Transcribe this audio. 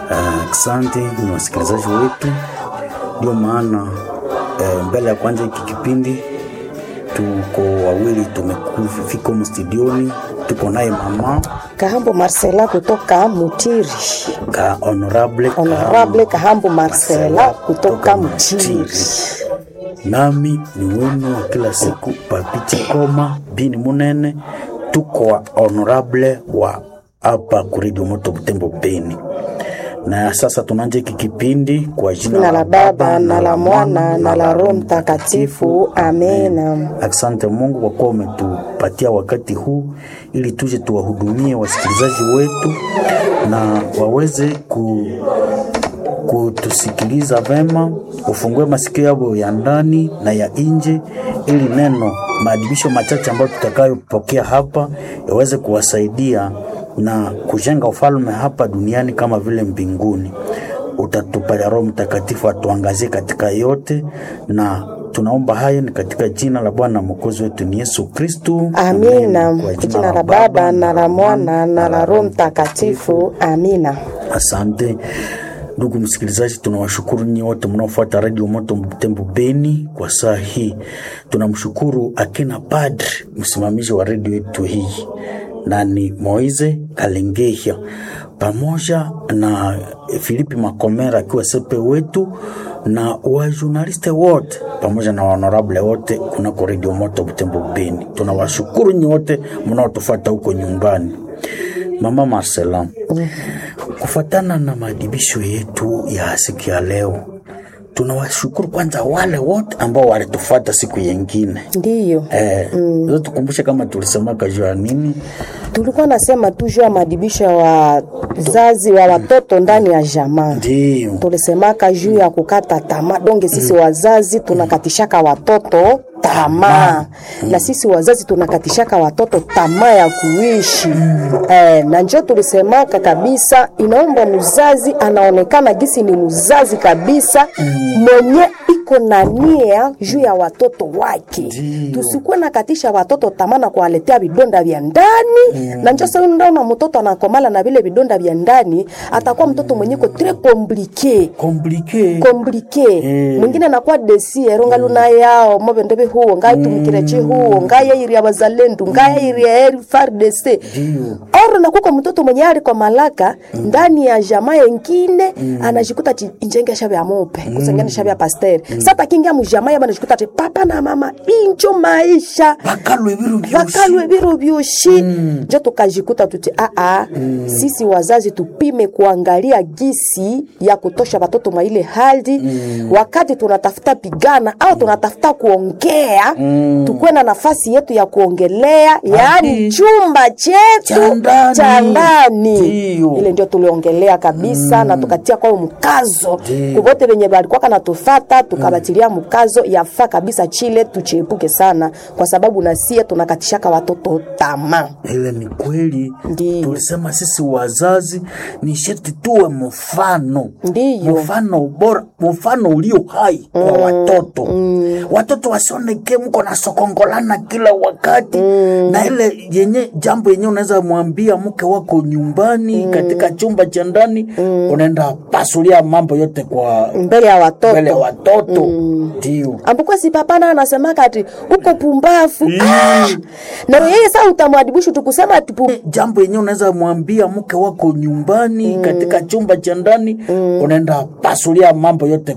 Asante uh, ni wasikilizaji wetu, ndio maana uh, mbele ya kwanza hiki kipindi tuko wawili tumefika humu studioni, tuko naye mama Kahambo Marcela kutoka Mutiri. ka honorable, Honorable Kahambo Marcela kutoka Mutiri. nami ni wenu wa kila siku Papichi Koma bini Munene, tuko wa honorable wa hapa kuredio moto Butembo Beni. Na sasa tunaanza hiki kipindi kwa jina Jina la Baba na la Mwana na la Roho Mtakatifu. Amena. Asante Mungu kwa kuwa umetupatia wakati huu ili tuje tuwahudumie wasikilizaji wetu na waweze ku, kutusikiliza vema, ufungue masikio yao ya ndani na ya nje, ili neno maadibisho machache ambayo tutakayopokea hapa yaweze kuwasaidia na kujenga ufalme hapa duniani kama vile mbinguni. Utatupa Roho Mtakatifu atuangazie katika yote, na tunaomba hayo ni katika jina la Bwana mwokozi wetu ni Yesu Kristu. Amina. Kwa jina la Baba na la Mwana na la Roho Mtakatifu. Amina. Asante ndugu msikilizaji, tunawashukuru nyinyi wote mnaofuata redio Moto Butembo Beni kwa saa hii. Tunamshukuru akina padri msimamizi wa redio yetu hii na ni Moize Kalengehia pamoja na Filipi Makomera akiwa sepe wetu na wajurnaliste wote pamoja na honorable wote kunako redio Moto Butembo Beni. Tunawashukuru nyinyi wote mnaotufuata huko nyumbani. Mama Marcela, kufuatana na maadibisho yetu ya siku ya leo, tunawashukuru kwanza wale wote ambao walitufuata siku yengine. Ndiyo. Eh, mm. tukumbushe kama tulisemaka juu ya nini? Tulikuwa nasema tu juu ya maadibisho ya wazazi wa watoto ndani ya jamaa. Ndio. Tulisemaka juu ya kukata tamaa. Donge sisi wazazi tunakatishaka watoto tamaa na sisi wazazi tunakatishaka watoto tamaa ya kuishi eh, na njo tulisemaka kabisa, inaomba mzazi anaonekana gisi ni mzazi kabisa mwenye iko na nia juu ya watoto wake. Tusikuwe nakatisha watoto tamaa na kuwaletea vidonda vya ndani na njo sasa unaona mtoto anakomala na vile vidonda vya ndani, atakuwa mtoto mwenye ko tres compliqué Komplike. komplike mwingine anakuwa desiero ngaluna yao mobendebe huo ngaitumikire chi huo ngayairi ya bazalendu ngayairi ya eri FARDC Ndio. oro nakuko mtoto mwenye ali kwa malaka ndani ya jamaa yengine anajikuta chi injenge shabe ya mope kusengene shabe ya pasteur sasa kingia mu jamaa ya anajikuta chi papa na mama injo maisha Bakalwe biru byoshi. vakalwe biro vyoshi njo tukajikuta tuti aa sisi wazazi tupime kuangalia gisi ya kutosha watoto mwa ile hali wakati tunatafuta pigana au tunatafuta kuongea tukuwe na nafasi yetu ya kuongelea yaani chumba Cha chetu ndani. cha ndani Ndio. ile ndio tuliongelea kabisa na tukatia kwao mkazo Ndio. kuvote venye valikuwa kanatufata tukabatilia mkazo yafaa kabisa chile tuchiepuke sana kwa sababu nasie tunakatishaka watoto tamaa Ile ni kweli. Ndiyo. Tulisema sisi wazazi ni sheti tuwe mfano. Ndiyo. Mfano bora, mfano ulio hai kwa watoto. Watoto wasioneke mko na sokongolana kila wakati. Na ile yenye jambo yenye unaweza mwambia mke wako nyumbani katika chumba cha ndani unaenda pasulia mambo yote kwa mbele ya watoto mbele ya watoto. Ndio. ambuko si papana anasemaka ati uko pumbafu ah! na yeye saa utamwadibishu tukusema ati pu- jambo yenyewe unaweza mwambia mke wako nyumbani katika chumba cha ndani unaenda pasulia mambo yote